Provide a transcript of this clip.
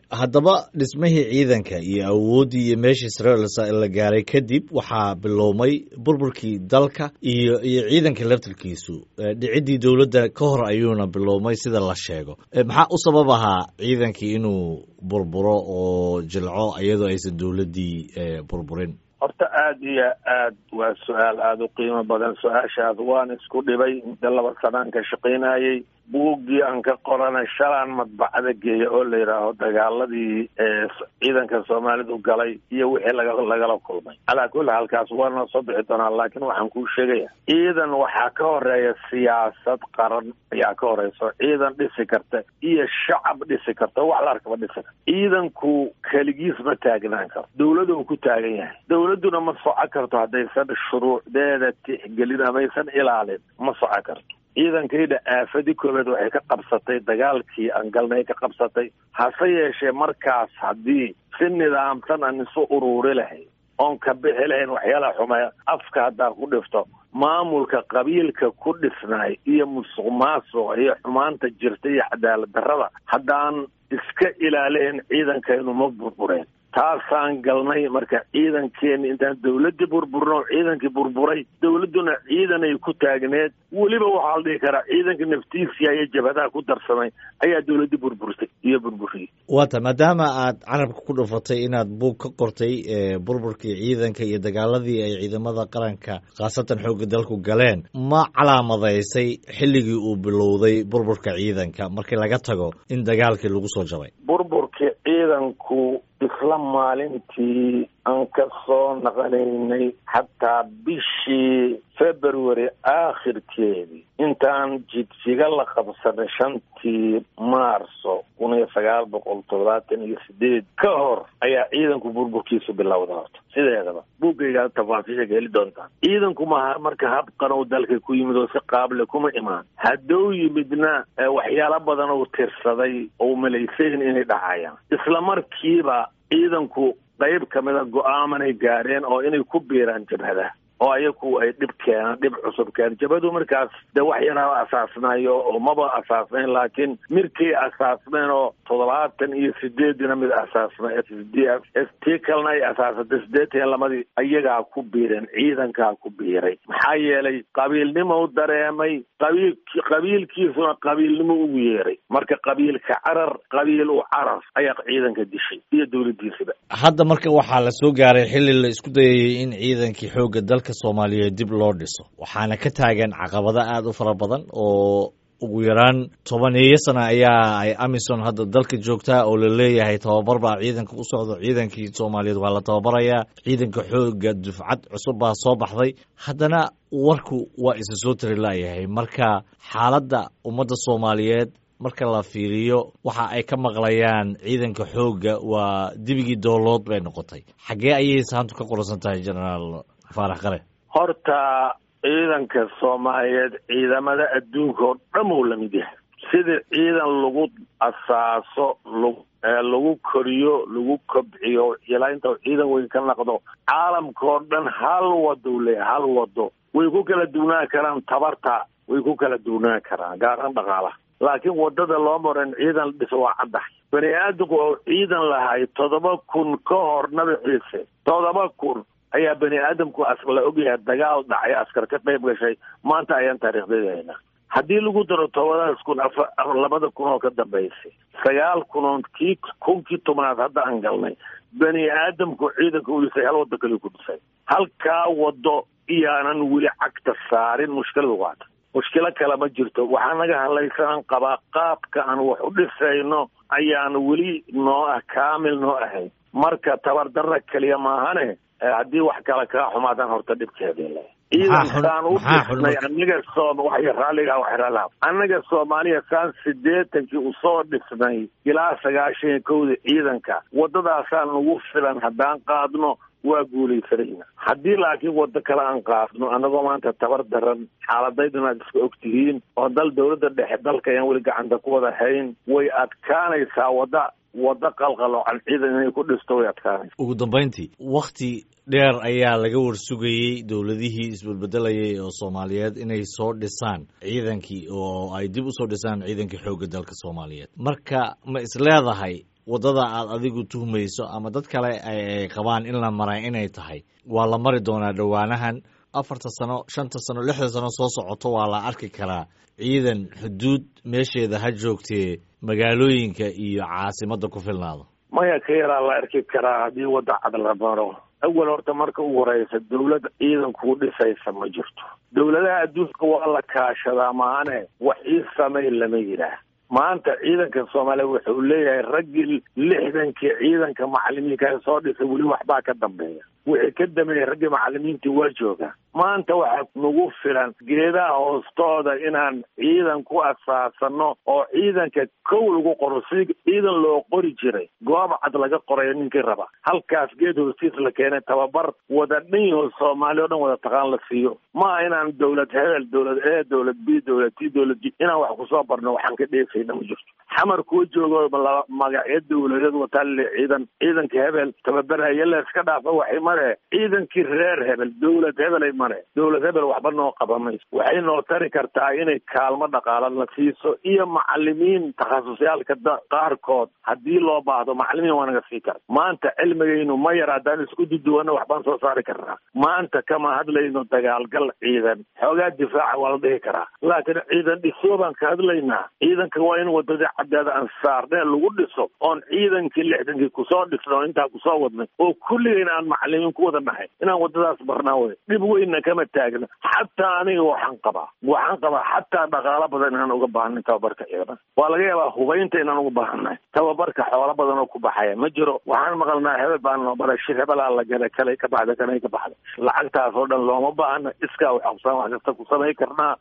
haddaba dhismihii ciidanka iyo awooddii iyo meeshii sare la gaaray kadib waxaa biloomay burburkii dalka iyo iyo ciidanka laftirkiisu dhiciddii dowladda ka hor ayuuna biloomay sida la sheego maxaa u sabab ahaa ciidankii inuu burburo oo jilco iyadoo aysan dowladdii burburin horta aada iyo aad waa su-aal aada u qiimo badan su-aashaas waan isku dhibay muddo laba sanaan ka shaqaynayey buuggii aan ka qoranay shalaan madbacada geeya oo la yidhaaho dagaaladii ciidanka soomaalidu galay iyo wixii laga lagala kulmay calaa kulli halkaas waana soo bixi doonaa laakiin waxaan kuu sheegaya ciidan waxaa ka horeeya siyaasad qaran ayaa ka horeyso ciidan dhisi karta iyo shacab dhisi karta wax la arkaba dhisi karta ciidanku keligiis ma taagnaan karo dawlada uu ku taagan yahay dawladduna ma soco karto haddaysan shuruucdeeda tixgelin amaysan ilaalin ma soco karto ciidankayda aafadii koobeed waxay ka qabsatay dagaalkii aan galnay ka qabsatay hase yeeshee markaas haddii si nidaamsan aan isu uruuri lahayn oon ka bixi lahayn waxyaalaha xumeeya afka haddaan ku dhifto maamulka qabiilka ku dhisnaay iyo musuq maasuqa iyo xumaanta jirta iyo cadaalad darrada haddaan iska ilaalihin ciidankaynu ma burbureen taasaan galnay marka ciidankeeni intaan dawladdii burburno ciidankii burburay dawladduna ciidanay ku taagneed weliba waxaa la dhihi karaa ciidanka naftiisia iyo jabhadaha ku darsamay ayaa dawladdii burburtay iyo burburiyey waata maadaama aad carabka ku dhufatay inaad buug ka qortay burburkii ciidanka iyo dagaaladii ay ciidamada qaranka khaasatan xoogga dalku galeen ma calaamadaysay xilligii uu bilowday burburka ciidanka markii laga tago in dagaalkii lagu soo jabay burburkii ciidanku isla maalintii aan ka soo naqanaynay xataa bishii february aakhirkeedii intaan jidjiga la qabsanay shantii maarso kun iyo sagaal boqol toddobaatan iyo sideed ka hor ayaa ciidanku burburkiisu bilowda horta sideedaba buuggaygaa tafaasiisha heli doontaan ciidanku maha marka habqan uu dalka ku yimid oo si qaable kuma imaan hadduu yimidna waxyaalo badan uu tirsaday oo malaysayn inay dhacayaan isla markiiba ciidanku qayb ka mida go-aamanay gaareen oo inay ku biiraan jabhadaha oo ayaku ay dhib keenaan dhib cusub keenan jabhadu markaas dee wax yaraaba asaasnayo oo maba asaasnayn laakiin mirkay asaasneen oo toddobaatan iyo sideedina mid asaasna s d f s tii kalena ay asaasatay sideetan iyo lamadii ayagaa ku biireen ciidankaa ku biiray maxaa yeelay qabiilnimo u dareemay qabiil qabiilkiisuna qabiilnimo ugu yeeray marka qabiilka carar qabiil u carar ayaa ciidanka dishay iyo dawladdiisaba hadda marka waxaa la soo gaaray xilli la isku dayayay in ciidankii xoogga dalka soomaaliyeed dib loo dhiso waxaana ka taagan caqabado aada u fara badan oo ugu yaraan tobaneeyo sana ayaa ay amisom hadda dalka joogtaa oo la leeyahay tababar baa ciidanka u socdo ciidankii soomaaliyeed waa la tababarayaa ciidanka xooga dufcad cusub baa soo baxday haddana warku waa isa soo tari laayahay marka xaaladda ummadda soomaaliyeed marka la fiiriyo waxa ay ka maqlayaan ciidanka xoogga waa dibigii doolood bay noqotay xaggee ayay saantu ka qoransan tahay genaraal faarax qare horta ciidanka soomaaliyeed ciidamada adduunka oo dhan uu lamid yahay sidii ciidan lagu asaaso lagu koriyo lagu kobciyo ilaa inta ciidan weyn ka naqdo caalamka oo dhan hal wado leeyahay hal wado way ku kala duwnaan karaan tabarta way ku kala duwnaan karaan gaaraan dhaqaalaha laakiin wadada loo maran ciidan la dhiso waa caddahay bani aadamku oo ciidan lahay toddoba kun ka hor nabi ciise toddoba kun ayaa bani aadamku la ogyahay dagaal dhacay askar ka qayb gashay maanta ayaan taariikhdeedahayna haddii lagu daro tobadaas kun labada kun oo ka dambaysay sagaal kunoon kii kunkii tobnaad hadda aan galnay bani aadamku ciidanka u dhisay hal waddo kaliu ku dhisay halkaa waddo iyaanan weli cagta saarin mushkiladu waata mushkilo kale ma jirto waxaa naga hadlaysanan qabaa qaabka aan wax u dhisayno ayaan weli noo ah kaamil noo ahayn marka tabardarra keliya maahane haddii wax kale kaa xumaadaan horta dhibkeeda ciidankaan u dhisnay anaga soom wax raalliga wax raalaha annaga soomaaliya saan sideetankii usoo dhisnay ilaa sagaashan iyo kowda ciidanka waddadaasaan nagu filan haddaan qaadno waa guulaysanayna haddii laakiin waddo kale aan qaadno annagoo maanta tabar daran xaaladayduna aad iska og tihiin oo dal dawladda dhexe dalka ayaan weli gacanta ku wada hayn way adkaanaysaa wadda waddo qalqaloocan ciidan inay ku dhisto way adkaanaysa ugu dambayntii wakti dheer ayaa laga warsugayey dowladihii isbedbedelayay oo soomaaliyeed inay soo dhisaan ciidankii oo ay dib usoo dhisaan ciidankii xoogga dalka soomaaliyeed marka ma is leedahay waddada aad adigu tuhmayso ama dad kale ay qabaan in la maray inay tahay waa la mari doonaa dhowaanahan afarta sano shanta sano lixda sano soo socoto waa la arki karaa ciidan xuduud meesheeda ha joogtee magaalooyinka iyo caasimadda ku filnaado maya ka yaraa la arki karaa haddii wadda cad la maro awal horta marka ugu horeysa dawlad ciidankuu dhisaysa ma jirto dawladaha adduunka waa la kaashadaa maane wax ii samay lama yidhaah maanta ciidanka soomaaliya wuxuu leeyahay raggii lixdankii ciidanka macalimiinka soo dhisay weli waxbaa ka dambeeya wixii ka dameeyey raggii macalimiintii waa joogaa maanta waxaa nagu filan geedaha hoostooda inaan ciidan ku asaasano oo ciidanka kow lagu qoro si ciidan loo qori jiray goob cad laga qorayo ninkii raba halkaas geed hoostiis la keenay tababar wada dhan yaho soomaaliya o dhan wada taqaan la siiyo maa inaan dawlad hebel dawlad e dawlad b dawlad t dawlad g inaan wax kusoo barno waxaan ka dheefayna ma jirto xamar kuwa joogo magacyo dawladeed wataale ciidan ciidanka hebel tababarhaya la iska dhaafa waxay mare ciidankii reer hebel dawlad hebelay mare dawlad hebel waxba noo qaba mayso waxay noo tari kartaa inay kaalmo dhaqaala la siiso iyo macalimiin takhasusyaalka qaarkood haddii loo baahdo macalimiin waa naga sii kara maanta cilmigaynu ma yar haddaan isku duduwanno waxbaan soo saari karnaa maanta kama hadlayno dagaalgal ciidan xoogaa difaaca waa la dhihi karaa laakiin ciidan dhisoo baan ka hadlaynaa ciidanka waa in wadadii caddeeda aan saarnee lagu dhiso oon ciidankii lixdankii kusoo dhisno intaa kusoo wadnay oo kulligayna aan macalimiin ku wada nahay inaan wadadaas barnaa wey dhib weynna kama taagna xataa aniga waxaan qabaa waxaan qabaa xataa dhaqaalo badan inaan uga baahanin tababarka ciidan waa laga yaabaa hubaynta inaan uga baahannahay tababarka xoolo badan oo ku baxaya ma jiro waxaan maqalnaa hebel baan noo baray shir hebelaa la galay kalay ka baxda kanay ka baxda lacagtaas oo dhan looma baahna iskaa wax qabsaan wax kasta ku samay karnaa